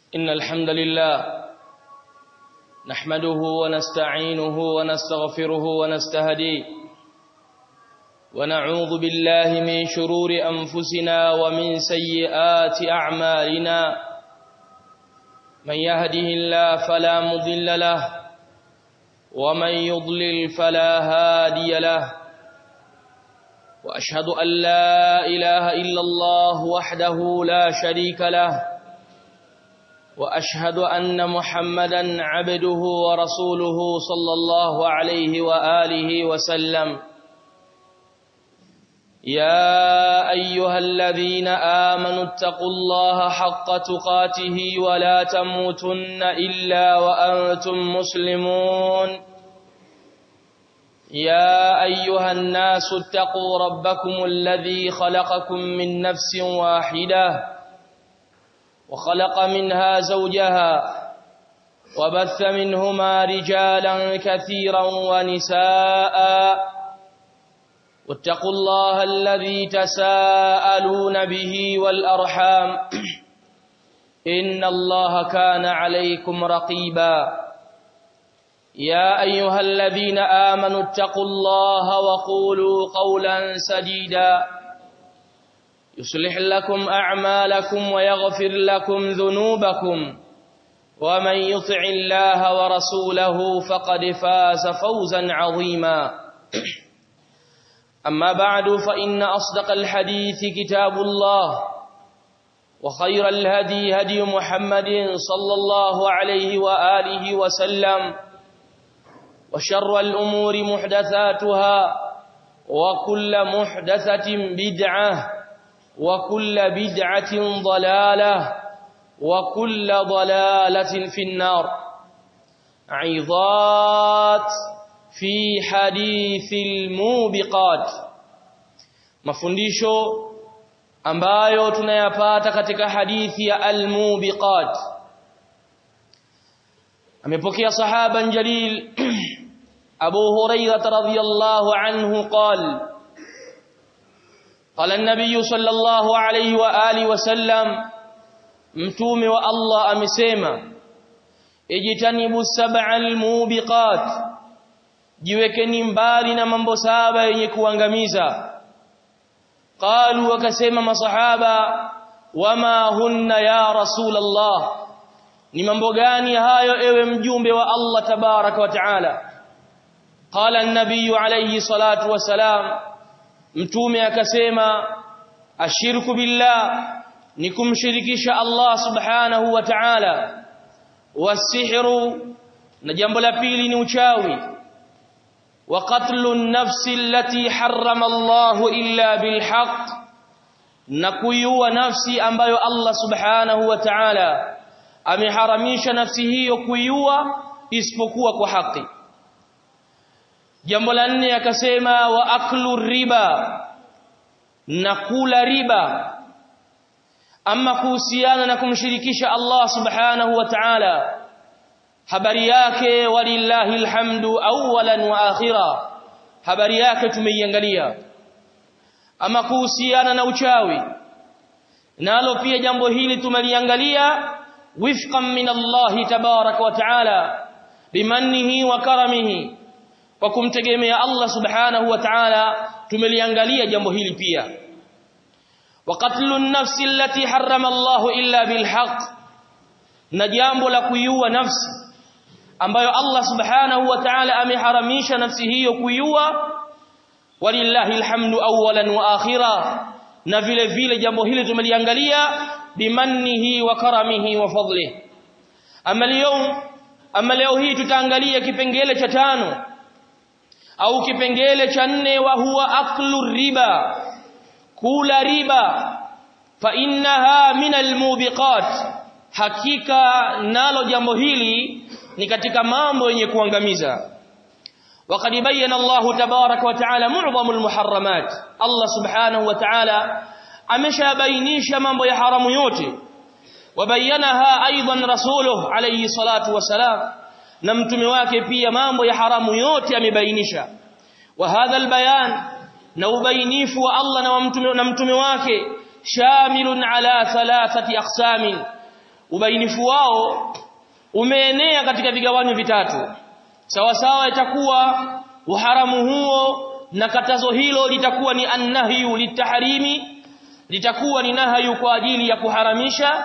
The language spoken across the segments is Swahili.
إن الحمد لله نحمده ونستعينه ونستغفره ونستهديه ونعوذ بالله من شرور أنفسنا ومن سيئات أعمالنا من يهده الله فلا مضل له ومن يضلل فلا هادي له وأشهد أن لا إله إلا الله وحده لا شريك له وأشهد أن محمدا عبده ورسوله صلى الله عليه وآله وسلم يا أيها الذين آمنوا اتقوا الله حق تقاته ولا تموتن إلا وأنتم مسلمون يا أيها الناس اتقوا ربكم الذي خلقكم من نفس واحدة وخلق منها زوجها وبث منهما رجالا كثيرا ونساء واتقوا الله الذي تساءلون به والأرحام إن الله كان عليكم رقيبا يا أيها الذين آمنوا اتقوا الله وقولوا قولا سديدا يصلح لكم أعمالكم ويغفر لكم ذنوبكم ومن يطع الله ورسوله فقد فاز فوزا عظيما أما بعد فإن أصدق الحديث كتاب الله وخير الهدي هدي محمد صلى الله عليه وآله وسلم وشر الأمور محدثاتها وكل محدثة بدعة وكل بدعة ضلالة وكل ضلالة في النار عظات في حديث الموبقات mafundisho ambayo tunayapata katika hadithi ya al-mubiqat amepokea sahaban jalil Abu Hurairah radhiyallahu anhu qala قال النبي صلى الله عليه واله وسلم mtume wa Allah amesema ijtanibu sab'al mubiqat jiwekeni mbali na mambo saba yenye kuangamiza qalu wakasema masahaba wama hunna ya rasulullah ni mambo gani hayo ewe mjumbe wa Allah tabaraka wa taala qala an-nabiy alayhi salatu wasalam mtume akasema ashirku billah ni kumshirikisha Allah subhanahu wa ta'ala wasihru na jambo la pili ni uchawi wa qatlu an-nafsi allati harrama Allah illa bilhaq na kuiua nafsi ambayo Allah subhanahu wa ta'ala ameharamisha nafsi hiyo kuiua isipokuwa kwa haki jambo la nne akasema wa aklu riba na kula riba ama kuhusiana na kumshirikisha Allah subhanahu wa ta'ala habari yake walillahi alhamdu awwalan wa akhira habari yake tumeiangalia ama kuhusiana na uchawi nalo pia jambo hili tumeliangalia wifqan min Allah tabaraka wa ta'ala bimannihi wa karamihi kwa kumtegemea Allah subhanahu wa ta'ala tumeliangalia jambo hili pia وقتل النفس التي حرم الله الا بالحق na jambo la kuiua nafsi ambayo Allah subhanahu wa ta'ala ameharamisha nafsi hiyo kuiua walillahi alhamdu awwalan wa akhira na vile vile jambo hili tumeliangalia bimannihi wa karamihi wa fadlihi ama leo ama leo hii tutaangalia kipengele cha tano au kipengele cha nne wa huwa aklu riba kula riba fa innaha min almubiqat hakika nalo jambo hili ni katika mambo yenye kuangamiza وقد بين الله تبارك وتعالى معظم المحرمات الله سبحانه وتعالى ameshabainisha mambo ya haramu yote wabayanaha aidan rasuluhu alayhi salatu wasalam na mtume wake pia mambo ya haramu yote amebainisha wa hadha albayan na ubainifu wa Allah na mtume na mtume wake shamilun ala thalathati aqsamin ubainifu wao umeenea katika vigawanyo vitatu sawa sawa itakuwa uharamu huo na katazo hilo litakuwa ni annahyu litahrimi litakuwa ni nahyu kwa ajili ya kuharamisha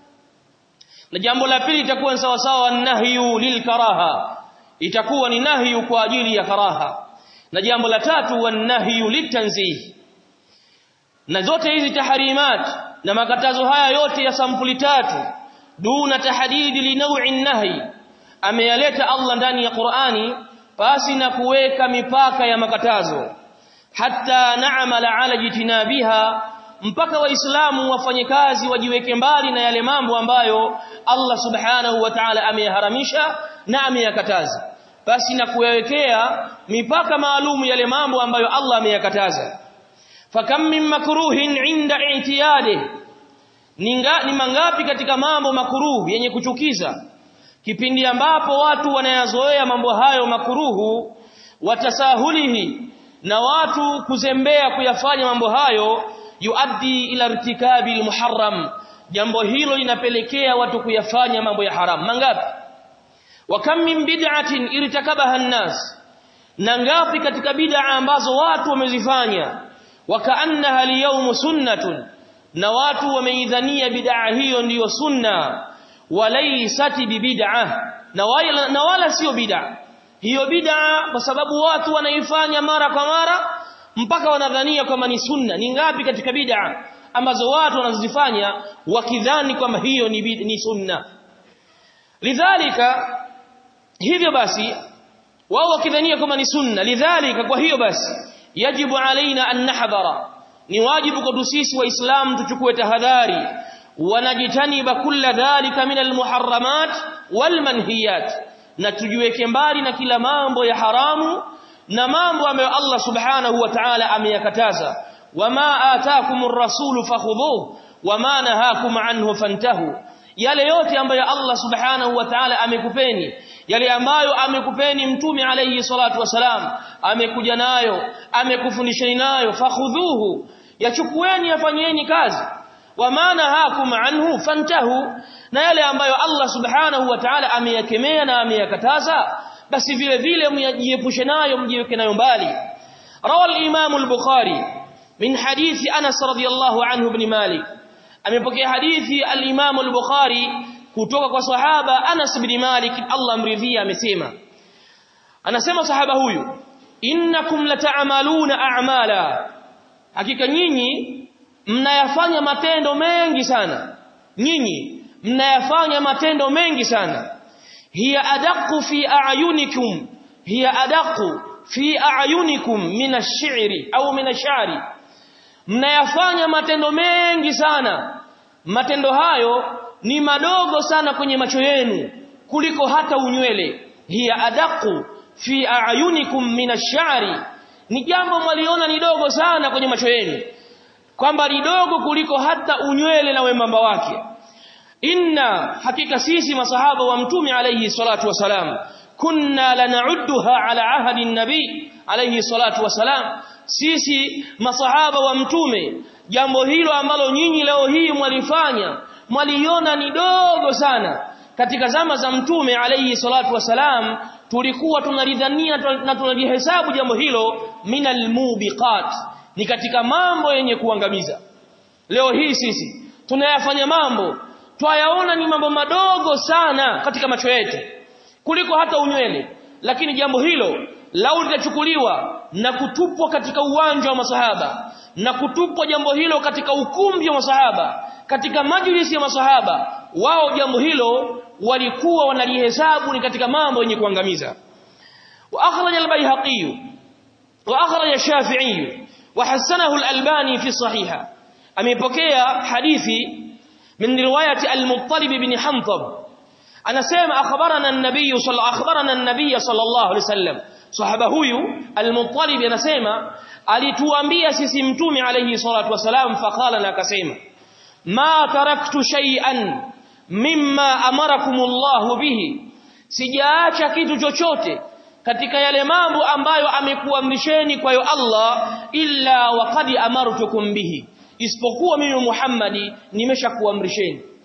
na jambo la pili litakuwa ni sawa sawa annahyu lilkaraha itakuwa ni nahyu kwa ajili ya karaha na jambo la tatu wanahyu litanzih na zote hizi taharimat na makatazo haya yote ya sampuli tatu duna tahdidi li naw'in nahi ameyaleta Allah ndani ya Qur'ani pasi na kuweka mipaka ya makatazo hatta na'mala ala jitinabiha mpaka waislamu wafanye kazi wajiweke mbali na yale mambo ambayo Allah subhanahu wa ta'ala ameyaharamisha na ameyakataza basi na kuyawekea mipaka maalum yale mambo ambayo Allah ameyakataza fakam min makruhin inda i'tiyadi ninga ni mangapi katika mambo makuruhu yenye kuchukiza kipindi ambapo watu wanayazoea mambo hayo makuruhu watasahulihi na watu kuzembea kuyafanya mambo hayo yuaddi ila irtikabi almuharram jambo hilo linapelekea watu kuyafanya mambo ya haram mangapi wa kam min bid'atin irtakabaha an-nas na ngapi katika bid'a ambazo watu wamezifanya wakaannaha al sunnatun na watu wameidhania bid'a hiyo ndiyo sunna walaysat bibid'ah na wala, na wala sio bid'a hiyo bid'a kwa sababu watu wanaifanya mara kwa mara mpaka wanadhania kwamba ni sunna ni ngapi katika bid'a ambazo watu wanazifanya wakidhani kwamba hiyo ni, ni sunna lidhalika hivyo basi wao wakidhania kwamba ni sunna lidhalika kwa hiyo basi yajibu alaina an nahdhara ni wajibu kwa sisi waislamu tuchukue tahadhari wanajitaniba kulla dhalika min almuharramat walmanhiyat na tujiweke mbali na kila mambo ya haramu na mambo ambayo Allah subhanahu wa ta'ala ameyakataza wama ataakumur rasulu fakhudhuhu wama nahakum anhu fantahu yale yote ambayo Allah subhanahu wa ta'ala amekupeni yale ambayo amekupeni mtume alayhi salatu wasalam amekuja nayo amekufundisheni nayo fakhudhuhu yachukueni yafanyeni kazi wama nahakum anhu fantahu na yale ambayo Allah subhanahu wa ta'ala ameyakemea na ameyakataza basi vile vile mjiepushe nayo mjiweke nayo mbali rawa al-imam al-bukhari min hadithi Anas radiyallahu anhu ibn Malik amepokea hadithi al-imam al-bukhari kutoka kwa sahaba Anas ibn Malik Allah amridhia amesema anasema sahaba huyu innakum lata'maluna a'mala hakika nyinyi mnayafanya matendo mengi sana nyinyi mnayafanya matendo mengi sana hiya adaqu fi a'yunikum hiya adaqu fi a'yunikum min ash-shi'ri au min ash-sha'ri mnayafanya matendo mengi sana matendo hayo ni madogo sana kwenye macho yenu kuliko hata unywele hiya adaqu fi a'yunikum min ash-sha'ri ni jambo mwaliona ni dogo sana kwenye macho yenu kwamba ni dogo kuliko hata unywele na wembamba wake inna hakika sisi masahaba wa mtume alayhi salatu wasalam kunna lana'udduha ala ahadi nabi alayhi salatu wasalam sisi masahaba wa mtume jambo hilo ambalo nyinyi leo hii mwalifanya mwaliona ni dogo sana katika zama za mtume alayhi salatu wasalam tulikuwa tunalidhania na tunalihesabu jambo hilo minal mubiqat ni katika mambo yenye kuangamiza leo hii sisi tunayafanya mambo twayaona ni mambo madogo sana katika macho yetu kuliko hata unywele lakini jambo hilo lau litachukuliwa na kutupwa katika uwanja wa masahaba na kutupwa jambo hilo katika ukumbi wa masahaba katika majlisi ya masahaba wao jambo hilo walikuwa wanalihesabu ni katika mambo yenye kuangamiza wa akhraj al-bayhaqi wa akhraj ash-shafi'i wa hasanahu al-albani fi sahiha amepokea hadithi من روايه المطلب بن حنطب anasema akhbarana an-nabiy sallallahu akhbarana an-nabiy sallallahu alayhi wasallam sahaba huyu al-muttalib anasema alituambia sisi mtume alayhi salatu wasalam faqala na akasema ma taraktu shay'an mimma amarakumullahu bihi sijaacha kitu chochote katika yale mambo ambayo amekuamrisheni kwayo Allah illa waqad amartukum bihi isipokuwa mimi Muhammadi nimeshakuamrisheni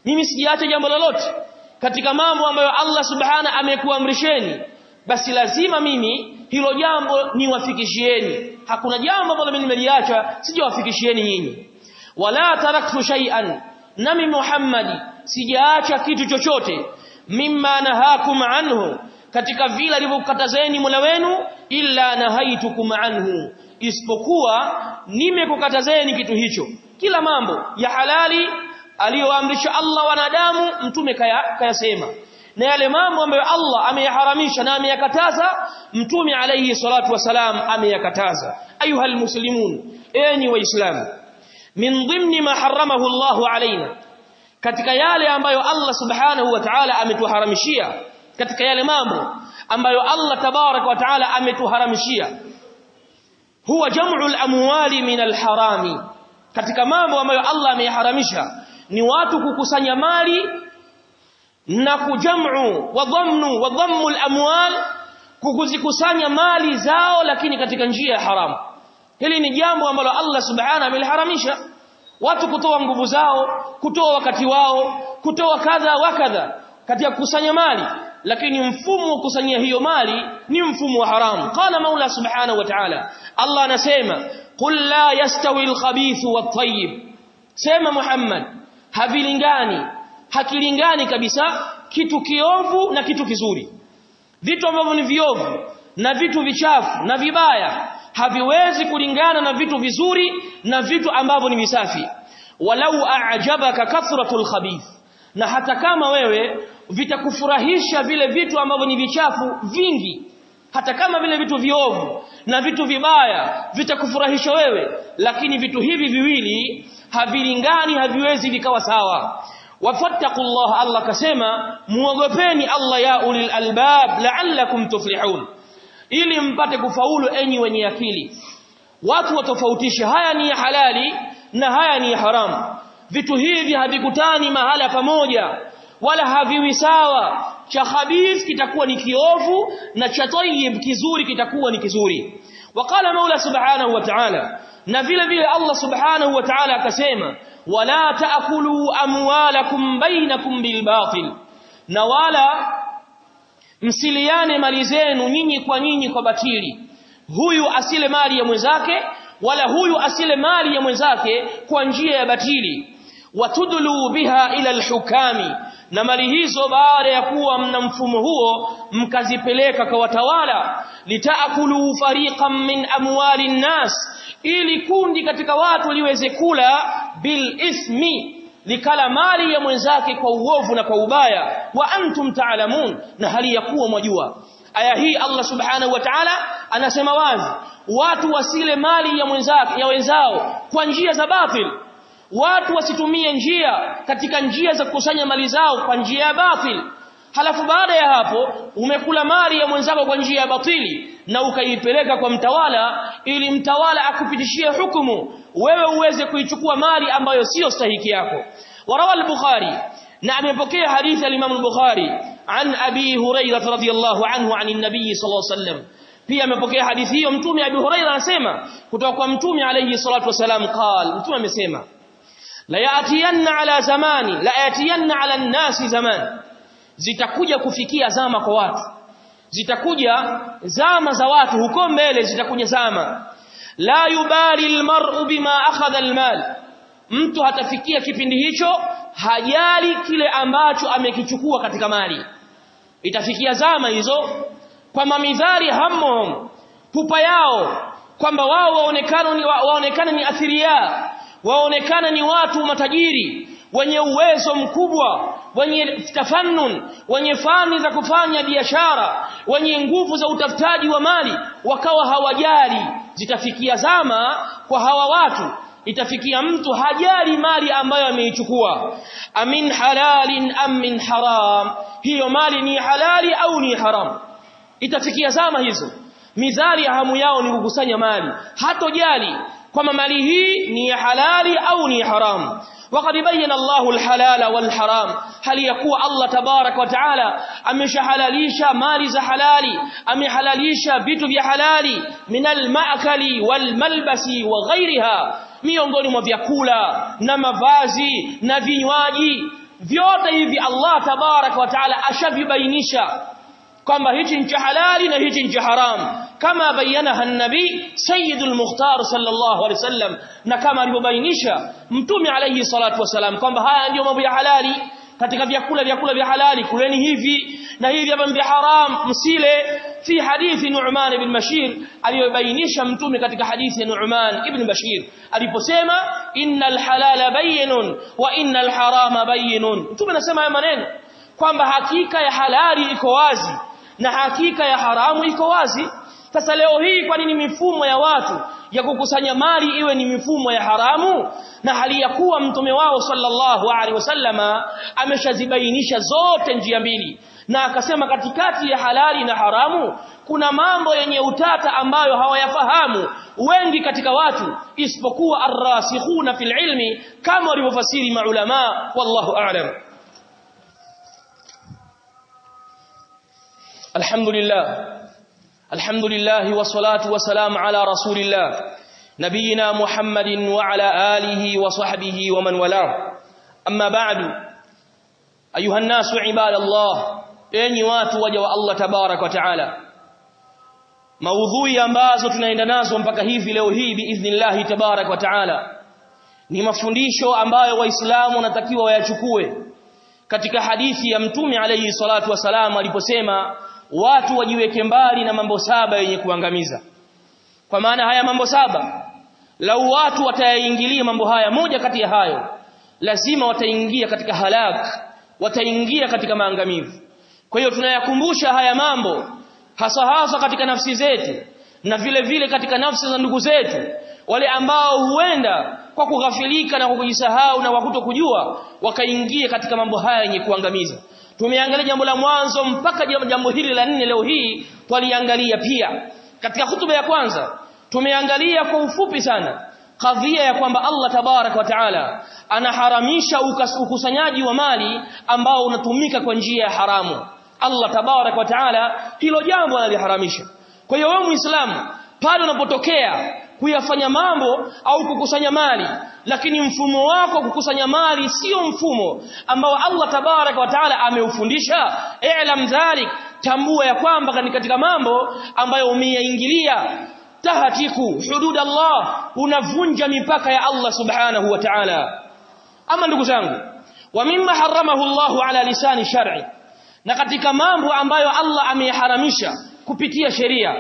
mimi sijaacha jambo lolote katika mambo ambayo Allah subhana amekuamrisheni basi lazima mimi hilo jambo niwafikishieni hakuna jambo ambalo mimi nimeliacha sijawafikishieni nyinyi wala taraktu shay'an nami Muhammadi sijaacha kitu chochote mimma nahakum anhu katika vile alivyokatazeni Mola wenu illa nahaitukum anhu isipokuwa nimekukatazeni kitu hicho kila mambo ya halali aliyoamrisha Allah wanadamu mtume kayasema kaya na yale mambo ambayo Allah ameyaharamisha na ameyakataza mtume alayhi salatu wasalam ameyakataza ayuha almuslimun enyi waislamu min dhimni ma haramahu Allah alaina katika yale ambayo Allah subhanahu wa ta'ala ametuharamishia katika yale mambo ambayo Allah tabarak wa ta'ala ametuharamishia huwa jam'u al-amwali min al-harami katika mambo ambayo Allah ameyaharamisha ni watu kukusanya mali na kujamu wa dhamnu wa dhammu al-amwal kukuzikusanya mali zao lakini katika njia ya haramu hili ni jambo ambalo Allah subhanahu ameliharamisha watu kutoa nguvu zao kutoa wakati wao kutoa kadha wa kadha katika kukusanya mali lakini mfumo wa kusanyia hiyo mali ni mfumo wa haramu qala maula subhanahu wa ta'ala Allah anasema qul la yastawi al-khabith wat-tayyib sema Muhammad havilingani hakilingani kabisa kitu kiovu na kitu kizuri vitu ambavyo ni viovu na vitu vichafu na vibaya haviwezi kulingana na vitu vizuri na vitu ambavyo ni visafi walau a'jabaka kathratul khabith na hata kama wewe vitakufurahisha vile vitu ambavyo ni vichafu vingi hata kama vile vitu viovu na vitu vibaya vitakufurahisha wewe lakini vitu hivi viwili havilingani haviwezi vikawa sawa wafattaqullah Allah kasema muogopeni Allah ya ulil albab la'allakum tuflihun ili mpate kufaulu enyi wenye akili watu watofautishe haya ni halali na haya ni haramu vitu hivi havikutani mahala pamoja wala haviwi sawa cha khabith kitakuwa ni kiovu na cha tayyib kizuri kitakuwa ni kizuri waqala maula subhanahu wa ta'ala na vile vile Allah subhanahu wa ta'ala akasema wala taakulu amwalakum bainakum bilbatil na wala msiliane mali zenu nyinyi kwa nyinyi kwa batili huyu asile mali ya mwenzake wala huyu asile mali ya mwenzake kwa njia ya batili watudlu biha ila alhukami na mali hizo baada ya kuwa mna mfumo huo mkazipeleka kwa watawala litaakulu fariqan min amwali nnas ili kundi katika watu liweze kula bil ithmi likala mali ya mwenzake kwa uovu na kwa ubaya wa antum taalamun na hali ya kuwa mwajua aya hii Allah subhanahu wa ta'ala anasema wazi watu wasile mali ya mwenzake ya wenzao kwa njia za batil watu wasitumie njia katika njia za kukusanya mali zao kwa njia ya batil halafu baada ya hapo umekula mali ya mwenzako kwa njia ya batili na ukaipeleka kwa mtawala ili mtawala akupitishie hukumu wewe uweze kuichukua mali ambayo sio stahiki yako warawa al-bukhari na amepokea hadithi al-imam al-bukhari an abi hurairah radhiyallahu anhu an an-nabiy sallallahu alayhi wasallam pia amepokea hadithi hiyo mtume abi hurairah anasema kutoka kwa mtume alayhi salatu wasalam qal mtume amesema la yatiyanna ala zamani la yatiyanna ala an-nasi zaman zitakuja kufikia zama kwa watu zitakuja zama za watu huko mbele zitakuja zama la yubali almar'u bima akhadha almal mtu hatafikia kipindi hicho hajali kile ambacho amekichukua katika mali itafikia zama hizo kwa mamidhari hammom pupa yao kwamba wao waonekana ni waonekana ni athiria waonekana ni watu matajiri wenye uwezo mkubwa wenye tafannun wenye fani za kufanya biashara wenye nguvu za utafutaji wa mali wakawa hawajali zitafikia zama kwa hawa watu itafikia mtu hajali mali ambayo ameichukua amin halalin am min haram hiyo mali ni halali au ni haram itafikia zama hizo midhari ya hamu yao ni kukusanya mali hatojali kwamba mali hii ni halali au ni haramu وقد بين الله الحلال والحرام هل يكون الله تبارك وتعالى ameshahalalisha mali za halali amehalalisha vitu vya halali min almaakali walmalbasi wa ghairiha miongoni mwa vyakula na mavazi na vinywaji vyote hivi Allah tabarak wa taala ashavibainisha kwamba hichi ni halali na hichi ni haram kama bayanaha an-nabi sayyidul mukhtar sallallahu alaihi wasallam na kama alivyobainisha mtume alayhi salatu wasalam kwamba haya ndio mambo ya halali katika vyakula vyakula vya halali kuleni hivi na hivi hapa vya haram msile fi hadithi Nu'man ibn Bashir aliyobainisha mtume katika hadithi ya Nu'man ibn Bashir aliposema innal halala bayyinun wa innal harama bayyinun mtume anasema haya maneno kwamba hakika ya halali iko wazi na hakika ya haramu iko wazi sasa leo hii kwa nini mifumo ya watu ya kukusanya mali iwe ni mifumo ya haramu na hali ya kuwa mtume wao sallallahu alaihi wasallama ameshazibainisha zote njia mbili na akasema katikati ya halali na haramu kuna mambo yenye utata ambayo hawayafahamu wengi katika watu isipokuwa arrasikhuna fil ilmi kama walivyofasiri maulama wallahu a'lam alhamdulillah alhamdulillah wassalatu wassalamu ala rasulillah nabiyina muhammadin wa ala alihi wa sahbihi wa man wala amma ba'du ayuha nasu ibadallah enyi watu waja wa Allah tabarak wa taala maudhui ambazo tunaenda nazo mpaka hivi leo hii biidhnillah tabarak wa taala ni mafundisho ambayo waislamu wanatakiwa wayachukue katika hadithi ya mtume alayhi salatu wasalam aliposema watu wajiweke mbali na mambo saba yenye kuangamiza kwa maana haya mambo saba lau watu watayaingilia mambo haya moja kati ya hayo lazima wataingia katika halak wataingia katika maangamivu kwa hiyo tunayakumbusha haya mambo hasa hasa katika nafsi zetu na vile vile katika nafsi za ndugu zetu wale ambao huenda kwa kughafilika na kwa kujisahau na kwa kutokujua wakaingia katika mambo haya yenye kuangamiza tumeangalia jambo la mwanzo mpaka jambo hili la nne leo hii twaliangalia pia katika hutuba ya kwanza tumeangalia kwa ufupi sana kadhia ya kwamba Allah tabarak wa taala anaharamisha ukusanyaji wa mali ambao unatumika kwa njia ya haramu Allah tabarak wa taala hilo jambo analiharamisha kwa hiyo wewe muislamu pale unapotokea kuyafanya mambo au kukusanya mali lakini mfumo wako kukusanya mali sio mfumo ambao Allah tabarak wa taala ameufundisha i'lam dhalik tambua ya kwamba ni katika mambo ambayo umeyaingilia tahatiku hudud Allah unavunja mipaka ya Allah subhanahu wa ta'ala ama ndugu zangu wa mimma haramahu Allah ala lisani shar'i na katika mambo ambayo Allah ameyaharamisha kupitia sheria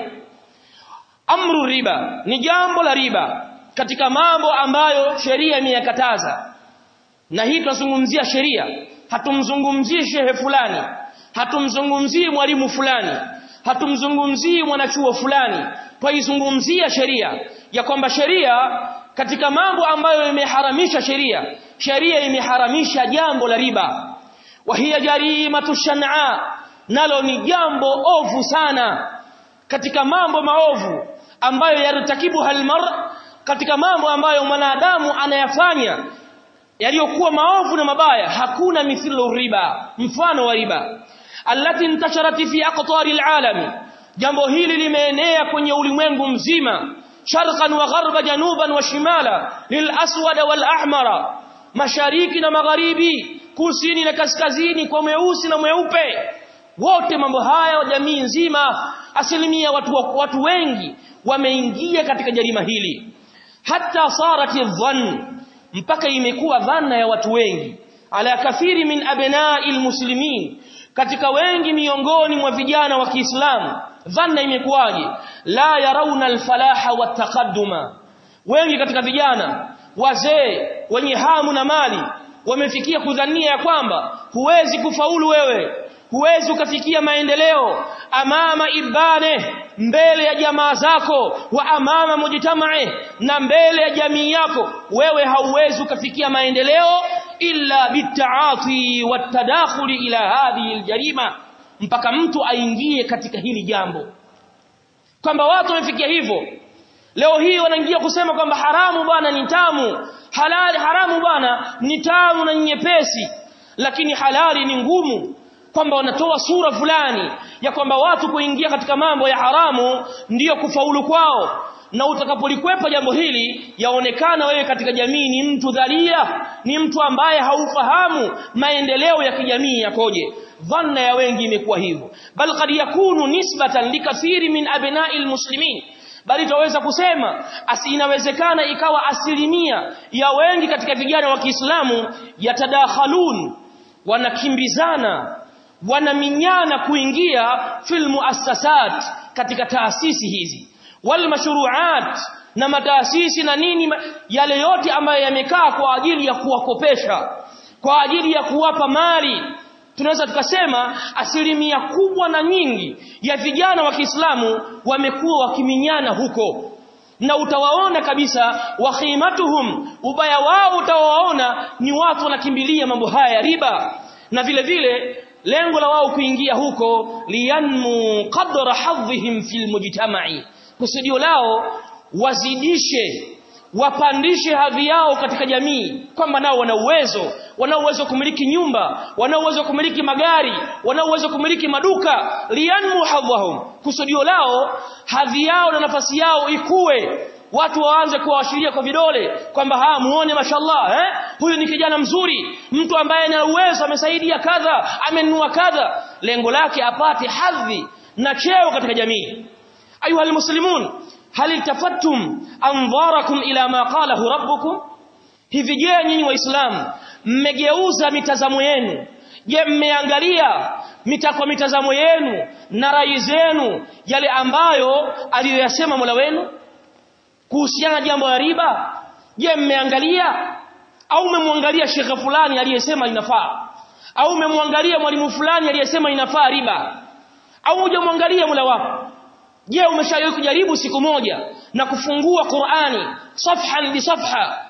amru riba ni jambo la riba katika mambo ambayo sheria imeyakataza na hii tunazungumzia sheria hatumzungumzii shehe fulani hatumzungumzii mwalimu fulani hatumzungumzii mwanachuo fulani twaizungumzia sheria ya kwamba sheria katika mambo ambayo imeharamisha sheria sheria imeharamisha jambo la riba wa hiya jarimatu shan'a nalo ni jambo ovu sana katika mambo maovu ambayo yartakibu halmar katika mambo ambayo mwanadamu anayafanya yaliyokuwa maovu na mabaya hakuna mithlu riba mfano wa riba allati intasharat fi aqtari alalami jambo hili limeenea kwenye ulimwengu mzima sharqan wa gharba januban wa shimala lil aswad wal ahmara mashariki na magharibi kusini na kaskazini kwa mweusi na mweupe wote mambo haya jamii nzima asilimia watu, watu wengi wameingia katika jarima hili hata sarati dhann mpaka imekuwa dhana ya watu wengi ala kathiri min abna'il muslimin katika wengi miongoni mwa vijana wa Kiislamu dhana imekuwaje la yarauna alfalaha wataqadduma wengi katika vijana wazee wenye hamu na mali wamefikia kudhania ya kwamba huwezi kufaulu wewe huwezi ukafikia maendeleo amama ibane mbele ya jamaa zako wa amama mujtamae na mbele ya jamii yako wewe hauwezi ukafikia maendeleo illa bitaati watadakhuli ila hadhihi aljarima mpaka mtu aingie katika hili jambo kwamba watu wamefikia hivyo leo hii wanaingia kusema kwamba haramu bwana ni tamu halali haramu bwana ni tamu na nyepesi lakini halali ni ngumu kwamba wanatoa sura fulani ya kwamba watu kuingia katika mambo ya haramu ndiyo kufaulu kwao na utakapolikwepa jambo hili yaonekana wewe katika jamii ni mtu dhalia ni mtu ambaye haufahamu maendeleo ya kijamii yakoje dhanna ya wengi imekuwa hivyo bal qad yakunu nisbatan likathiri min abna'il muslimin bali tutaweza kusema asi inawezekana ikawa asilimia ya wengi katika vijana wa Kiislamu yatadakhalun wanakimbizana wanaminyana kuingia fil muassasat katika taasisi hizi wal mashru'at na mataasisi na nini yale yote ambayo yamekaa kwa ajili ya kuwakopesha kwa ajili ya kuwapa mali tunaweza tukasema asilimia kubwa na nyingi ya vijana wa Kiislamu wamekuwa wakiminyana huko na utawaona kabisa wakhimatuhum ubaya wao utawaona ni watu wanakimbilia mambo haya ya riba na vile vile lengo la wao kuingia huko liyanmu qadra hadhihim fil mujtama'i kusudio lao wazidishe wapandishe hadhi yao katika jamii kwamba nao wana uwezo wana uwezo kumiliki nyumba wana uwezo kumiliki magari wana uwezo kumiliki maduka liyanmu hadhahum kusudio lao hadhi yao na nafasi yao ikue watu waanze kuwashiria kwa vidole kwamba ha muone mashallah eh huyu ni kijana mzuri mtu ambaye ana uwezo amesaidia kadha amenunua kadha lengo lake apate hadhi na cheo katika jamii ayuha almuslimun hal iltafattum anzarakum ila ma qalahu rabbukum hivi je nyinyi waislamu mmegeuza mitazamo yenu je mmeangalia mitakwa mitazamo yenu na rai zenu yale ambayo aliyoyasema Mola wenu kuhusiana na jambo la riba je mmeangalia au umemwangalia shekhe fulani aliyesema inafaa au umemwangalia mwalimu fulani aliyesema inafaa riba au hujamwangalia Mola wako je umeshawahi kujaribu siku moja na kufungua Qur'ani safhan bi safha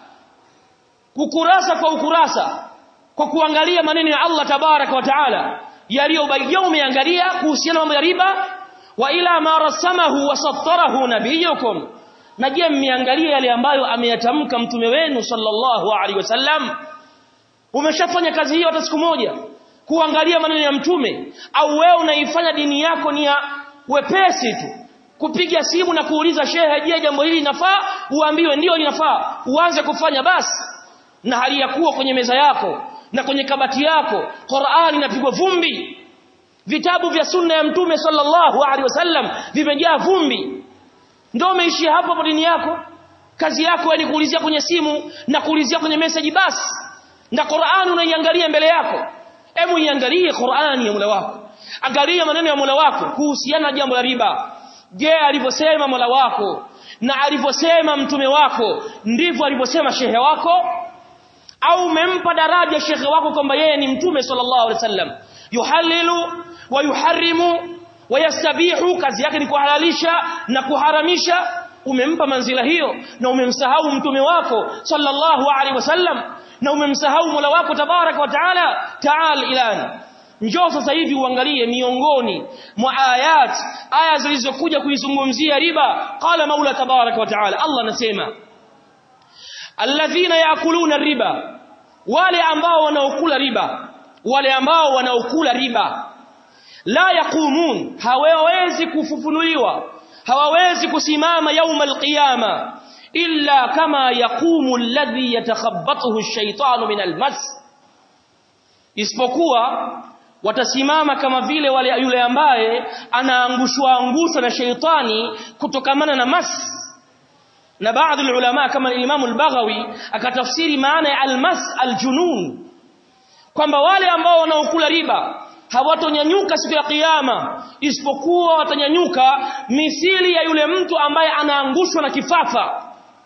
ukurasa kwa ukurasa kwa kuangalia maneno ya Allah tabaraka wa taala yaliyobayyana umeangalia kuhusiana mambo ya riba wa ila ma rasamahu wa sattarahu nabiyukum na je mmeangalia yale ambayo ameyatamka mtume wenu sallallahu alaihi wasallam umeshafanya kazi hiyo hata siku moja kuangalia maneno ya mtume au wewe unaifanya dini yako ni ya wepesi tu kupiga simu na kuuliza shehe je jambo hili linafaa uambiwe ndio linafaa uanze kufanya basi na hali ya kuwa kwenye meza yako na kwenye kabati yako Qur'ani inapigwa vumbi vitabu vya sunna ya mtume sallallahu alaihi wasallam vimejaa vumbi ndio umeishia hapo hapo dini yako kazi yako ni kuulizia kwenye simu na kuulizia kwenye message basi na Qur'ani unaiangalia mbele yako hebu iangalie Qur'ani ya Mola wako angalia maneno ya Mola wako kuhusiana na jambo la riba je alivyosema Mola wako na alivyosema mtume wako ndivyo alivyosema shehe wako au umempa daraja shekhe wako kwamba yeye ni mtume sallallahu alaihi wasallam yuhalilu wa yuharrimu wa yastabihu kazi yake ni kuhalalisha na kuharamisha umempa manzila hiyo na umemsahau mtume wako sallallahu alaihi wasallam na umemsahau Mola wako tabaraka wa taala taal ilani njoo sasa hivi uangalie miongoni mwa ayat aya zilizokuja kuizungumzia riba qala maula tabaraka wa taala Allah anasema alladhina yakuluna riba wale ambao wanaokula riba wale ambao wanaokula riba la yaqumun hawawezi kufufunuliwa hawawezi kusimama yauma alqiyama illa kama yaqumu alladhi yatakhabbathu ash-shaytanu min almas isipokuwa watasimama kama vile wale yule ambaye anaangushwa angushwa na sheitani kutokamana na mas na baadhi ya ulama kama Imam al-Baghawi akatafsiri maana ya almas aljunun kwamba wale ambao wanaokula riba hawatonyanyuka siku ya kiyama isipokuwa watanyanyuka misili ya yule mtu ambaye anaangushwa na kifafa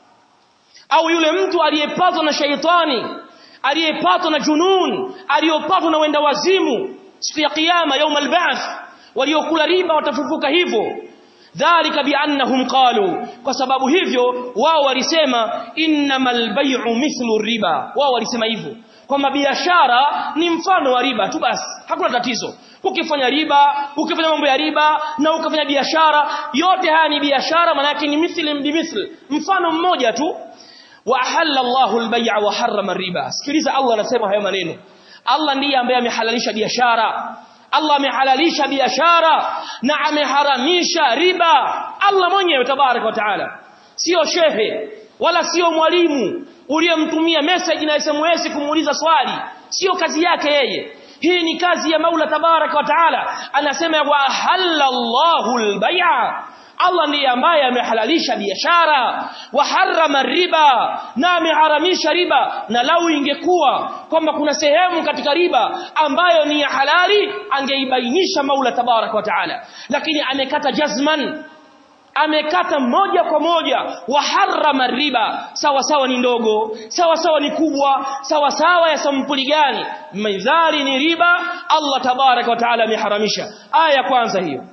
au yule mtu aliyepatwa na shaitani aliyepatwa na junun aliyopatwa na wenda wazimu siku ya kiyama يوم البعث waliokula riba watafufuka hivyo dhalika biannahum qalu kwa sababu hivyo wao walisema innamal bay'u mithlu riba wao walisema hivyo kwamba biashara ni mfano wa riba tu basi hakuna tatizo ukifanya riba ukifanya mambo ya riba na ukifanya biashara yote haya ni biashara maana yake ni mithli bimithli mfano mmoja tu wa ahalla Allahu al-bay'a wa harrama riba sikiliza Allah anasema hayo maneno Allah ndiye ambaye amehalalisha biashara Allah amehalalisha biashara na ameharamisha riba Allah mwenyewe tabarak wa taala sio shehe wala sio mwalimu uliyemtumia message na SMS kumuuliza swali sio kazi yake yeye hii ni kazi ya Maula tabaraka wa taala anasema wa halallahu albay'a Allah ndiye ambaye amehalalisha biashara wa harrama riba na ameharamisha riba na lau ingekuwa kwamba kuna sehemu katika riba ambayo ni ya halali angeibainisha Maula tabaraka wa taala lakini amekata jazman amekata moja kwa moja wa harrama riba sawa sawa ni ndogo sawa sawa ni kubwa sawa sawa ya sampuli gani midhali ni riba Allah tabaraka wa taala ameharamisha aya ya kwanza hiyo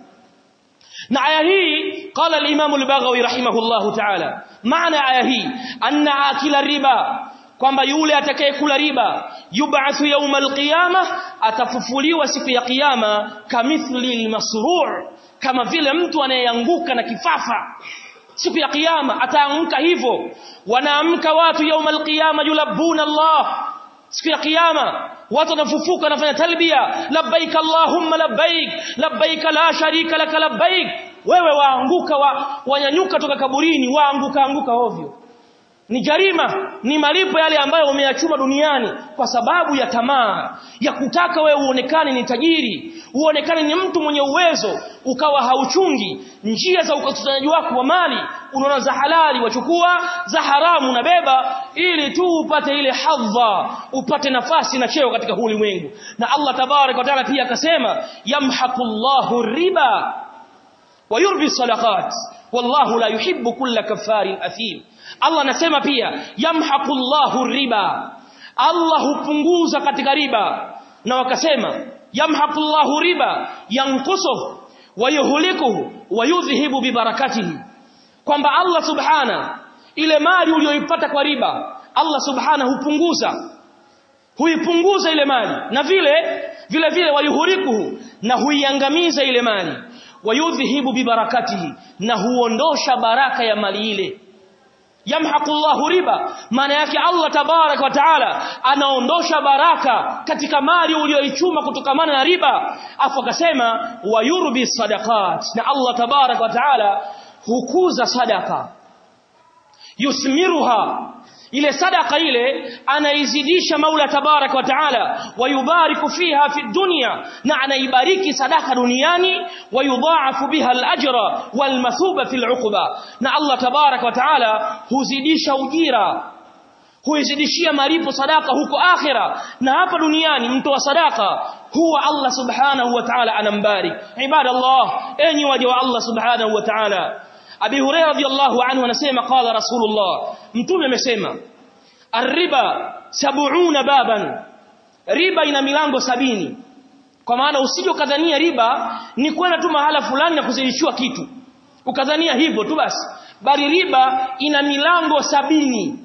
na aya hii qala al-Imam al-Baghawi rahimahullah ta'ala maana aya hii anna akila riba kwamba yule atakayekula riba yub'athu yawm al-qiyamah atafufuliwa siku ya kiyama kamithli al-masru' kama vile mtu anayeanguka na kifafa siku ya kiyama ataamka hivyo wanaamka watu yawm al-qiyamah yulabuna Allah siku ya kiyama watu wanafufuka wanafanya talbia labbaik allahumma labbaik labbaik la sharika lak labbaik wewe waanguka wa, wanyanyuka toka kaburini waanguka anguka ovyo ni jarima ni malipo yale ambayo umeyachuma duniani kwa sababu ya tamaa ya kutaka wewe uonekane ni tajiri uonekane ni mtu mwenye uwezo ukawa hauchungi njia za ukusanyaji wako wa mali unaona za halali wachukua za haramu unabeba ili tu upate ile hadha upate nafasi na cheo katika huu ulimwengu na Allah tabarak wa taala pia akasema yamhaqullahu riba wa yurbi sadaqat wallahu la yuhibbu kulla kaffarin athim Allah anasema pia yamhaqullahu riba Allah hupunguza katika riba na wakasema yamhaqullahu riba yankusuhu wa yuhlikuhu wa yudhhibu bibarakatihi kwamba Allah subhana ile mali uliyoipata kwa riba Allah subhana hupunguza huipunguza ile mali na vile vile vile wayuhurikuhu na huiangamiza ile mali wayudhhibu bibarakatihi na huondosha baraka ya mali ile yamhaqullahu riba maana yake Allah tabarak wa taala anaondosha baraka katika mali uliyoichuma kutokamana na riba afu akasema wayurbi sadaqat na Allah tabarak wa taala hukuza sadaka yusmiruha ile sadaka ile anaizidisha Maula tabarak wa taala wayubariku fiha fi dunya na anaibariki sadaka duniani wayudhaafu biha al-ajra wal mathuba fi al-uqba na Allah tabarak wa taala huzidisha ujira huizidishia malipo sadaka huko akhira na hapa duniani mtu wa sadaka huwa Allah subhanahu wa ta'ala anambarik ibadallah enyi waja wa Allah subhanahu wa ta'ala Abi Hurairah radhiyallahu anhu anasema qala Rasulullah mtume amesema Arriba sab'una baban riba ina milango sabini kwa maana usije ukadhania riba ni kwenda tu mahala fulani na kuzidishiwa kitu ukadhania hivyo tu basi bali riba ina milango sabini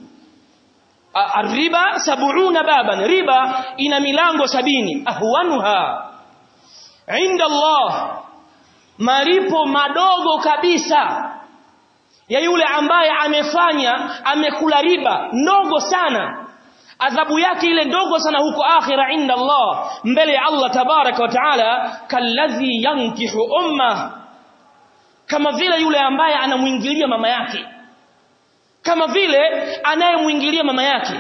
Arriba sab'una baban riba ina milango sabini ahwanuha inda Allah malipo madogo kabisa ya yule ambaye amefanya amekula riba ndogo sana adhabu yake ile ndogo sana huko akhira inda Allah mbele ya Allah tabaraka wa taala kalladhi yankihu umma kama vile yule ambaye anamuingilia mama yake kama vile anayemuingilia mama yake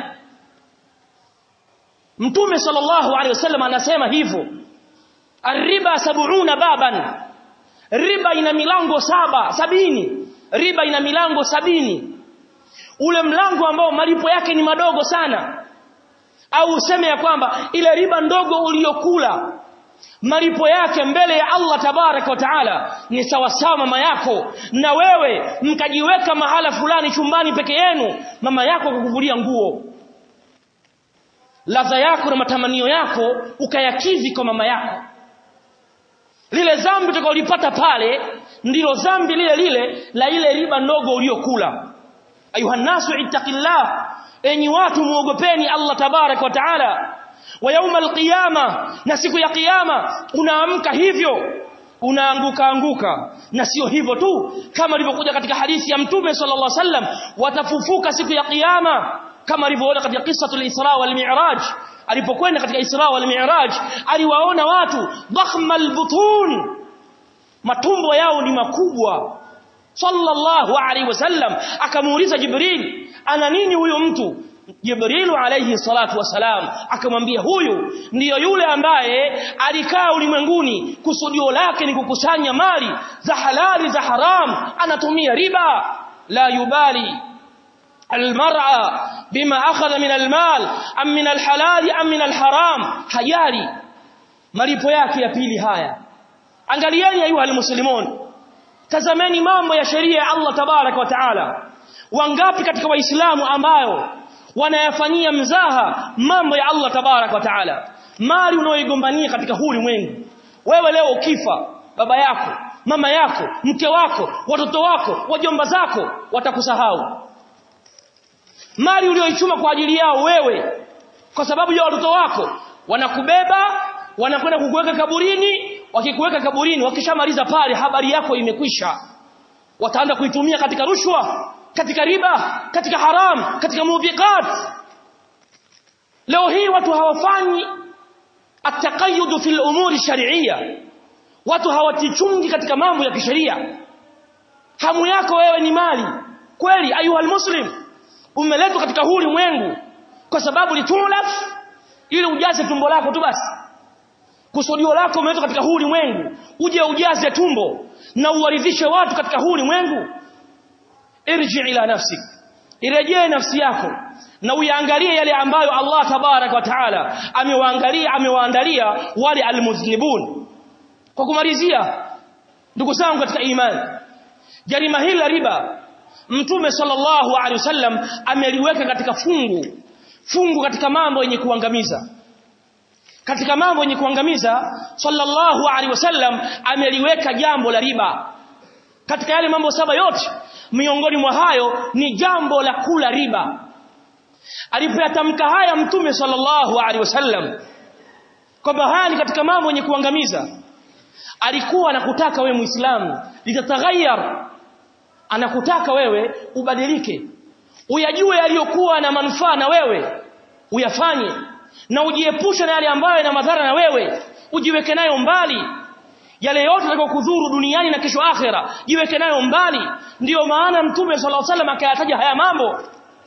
Mtume sallallahu alaihi wasallam anasema hivyo Arriba sab'una baban riba ina milango saba sabini riba ina milango sabini ule mlango ambao malipo yake ni madogo sana au useme ya kwamba ile riba ndogo uliyokula malipo yake mbele ya Allah tabarak wa taala ni sawasawa mama yako na wewe mkajiweka mahala fulani chumbani peke yenu mama yako kukuvulia nguo ladha yako na matamanio yako ukayakidhi kwa mama yako lile zambi utakalolipata pale ndilo zambi lile lile la ile riba ndogo uliyokula ayuha nasu ittaqillah enyi watu muogopeni Allah tabarak wa taala wa yauma alqiyama na siku ya kiyama unaamka hivyo unaanguka anguka na sio hivyo tu kama ilivyokuja katika hadithi ya mtume sallallahu alaihi wasallam watafufuka siku ya kiyama kama alivyoona katika kisatul isra wal mi'raj alipokwenda katika isra wal mi'raj aliwaona watu dhakhmal butun matumbo yao ni makubwa sallallahu alaihi wasallam akamuuliza Jibril ana nini huyo mtu Jibril alayhi salatu wasalam akamwambia huyu ndiyo yule ambaye alikaa ulimwenguni kusudio lake ni kukusanya mali za halali za haram anatumia riba la yubali المرأة بما أخذ من المال أم من الحلال أم من الحرام hajali malipo yake ya pili haya angalieni ayuha almuslimun tazameni mambo ya sheria ya Allah tabarak wa taala wangapi katika waislamu ambayo wanayafanyia mzaha mambo ya Allah tabarak wa taala mali unaoigombania katika huu ulimwengu wewe leo ukifa baba yako mama yako mke wako watoto wako wajomba zako watakusahau mali ulioichuma kwa ajili yao wewe kwa sababu ya watoto wako wanakubeba wanakwenda kukuweka kaburini wakikuweka kaburini wakishamaliza pale habari yako imekwisha wataanza kuitumia katika rushwa katika riba katika haram katika mubiqat leo hii watu hawafanyi ataqayyud fil umuri shar'iyya watu hawatichungi katika mambo ya kisheria hamu yako wewe ni mali kweli ayuha muslim umeletwa katika huu ulimwengu kwa sababu litulaf ili ujaze tumbo lako tu basi kusudio lako umeletwa katika huu ulimwengu uje ujaze tumbo na uwaridhishe watu katika huu ulimwengu irji ila nafsik irejee nafsi yako na uyaangalie yale ambayo Allah tabarak wa taala amewaangalia amewaandalia wale almuznibun kwa kumalizia ndugu zangu katika imani jarima hili la riba mtume sallallahu alaihi wasallam ameliweka katika fungu fungu katika mambo yenye kuangamiza katika mambo yenye kuangamiza sallallahu alaihi wasallam ameliweka jambo la riba katika yale mambo saba yote miongoni mwa hayo ni jambo la kula riba alipoyatamka haya mtume sallallahu alaihi wasallam kwamba haya ni katika mambo yenye kuangamiza alikuwa anakutaka wewe muislamu litataghayyar anakutaka wewe ubadilike uyajue yaliyokuwa na manufaa na wewe uyafanye na ujiepushe na yale ambayo yana madhara na wewe ujiweke nayo mbali yale yote yatakayokudhuru duniani na kesho akhera jiweke nayo mbali ndiyo maana mtume sallallahu alaihi wasallam akayataja haya mambo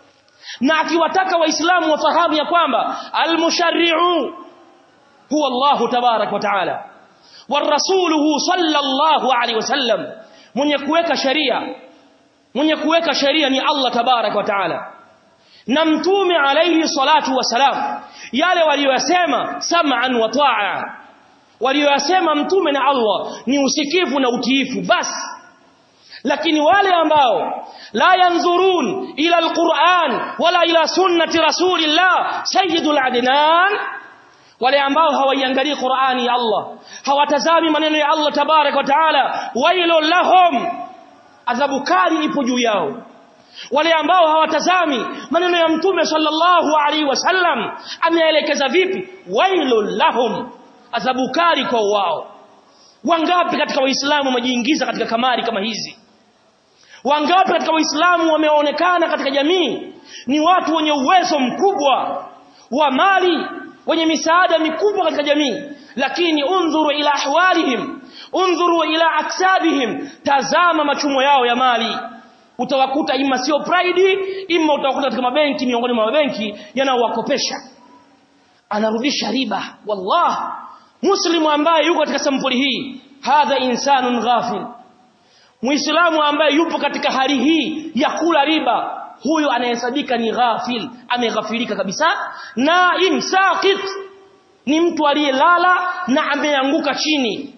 na akiwataka waislamu wafahamu ya kwamba almusharri'u huwa Allah tabarak wa taala warasuluhu sallallahu alaihi wasallam mwenye kuweka sheria mwenye kuweka sheria ni Allah tabarak wa taala na mtume alayhi salatu wasalam yale waliyosema sam'an wa ta'a waliyosema mtume na Allah ni usikivu na utiifu basi lakini wale ambao la yanzurun ila alquran wala ila sunnati rasulillah sayyidul adnan wale ambao hawaiangalii Qur'ani ya Allah hawatazami maneno ya Allah tabarak wa taala wailul lahum adhabu kali ipo juu yao wale ambao hawatazami maneno ya mtume sallallahu alaihi wasallam ameelekeza vipi wailul lahum adhabu kali kwa wao wangapi katika waislamu wamejiingiza katika kamari kama hizi wangapi katika waislamu wameonekana katika jamii ni watu wenye uwezo mkubwa wa mali wenye misaada mikubwa katika jamii lakini undhuru ila ahwalihim undhuru ila aksabihim tazama machumo yao ya mali utawakuta ima sio pride ima utawakuta katika mabenki miongoni mwa mabenki yanaowakopesha anarudisha riba wallah muslimu ambaye yuko katika sampuli hii hadha insanun ghafil muislamu ambaye yupo katika hali hii ya kula riba huyo anahesabika ni ghafil ameghafilika kabisa na imsaqit ni mtu aliyelala na ameanguka chini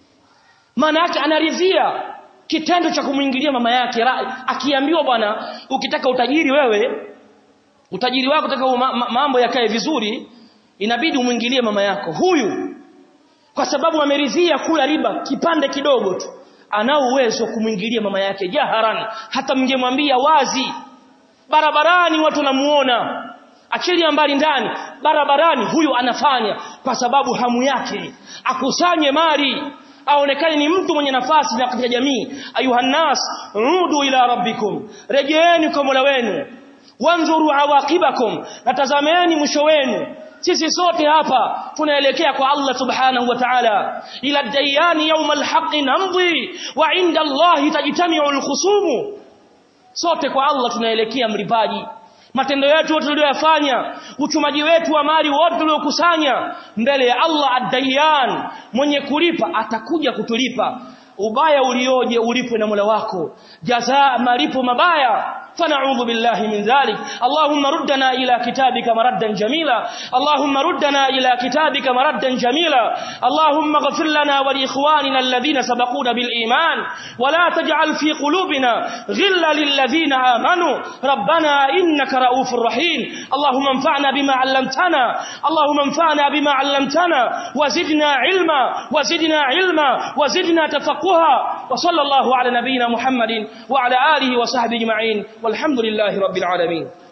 maana yake anaridhia kitendo cha kumwingilia mama yake akiambiwa bwana ukitaka utajiri wewe utajiri wako utaka mambo yakae vizuri inabidi umwingilie mama yako huyu kwa sababu ameridhia kula riba kipande kidogo tu anao uwezo kumwingilia mama yake jaharan hata mngemwambia wazi barabarani watu namuona achilia mbali ndani barabarani huyu anafanya kwa sababu hamu yake akusanye mali aonekane ni mtu mwenye nafasi na katika jamii ayuhannas rudu ila rabbikum rejeeni kwa Mola wenu wanzuru awaqibakum natazameni mwisho wenu sisi sote hapa tunaelekea kwa Allah subhanahu wa ta'ala ila dayani yawm alhaq namdi wa inda Allah tajtami'u alkhusumu sote kwa Allah tunaelekea mlipaji matendo yetu yote tuliyoyafanya uchumaji wetu wa mali wote tuliokusanya mbele ya Allah ad-dayyan mwenye kulipa atakuja kutulipa ubaya ulioje ulipwe na Mola wako jazaa malipo mabaya فنعوذ بالله من ذلك اللهم ردنا إلى كتابك مردا جميلا اللهم ردنا إلى كتابك مردا جميلا اللهم اغفر لنا ولإخواننا الذين سبقونا بالإيمان ولا تجعل في قلوبنا غلا للذين آمنوا ربنا إنك رؤوف رحيم اللهم انفعنا بما علمتنا اللهم انفعنا بما علمتنا وزدنا علما وزدنا علما وزدنا تفقها وصلى الله على نبينا محمد وعلى آله وصحبه أجمعين والحمد لله رب العالمين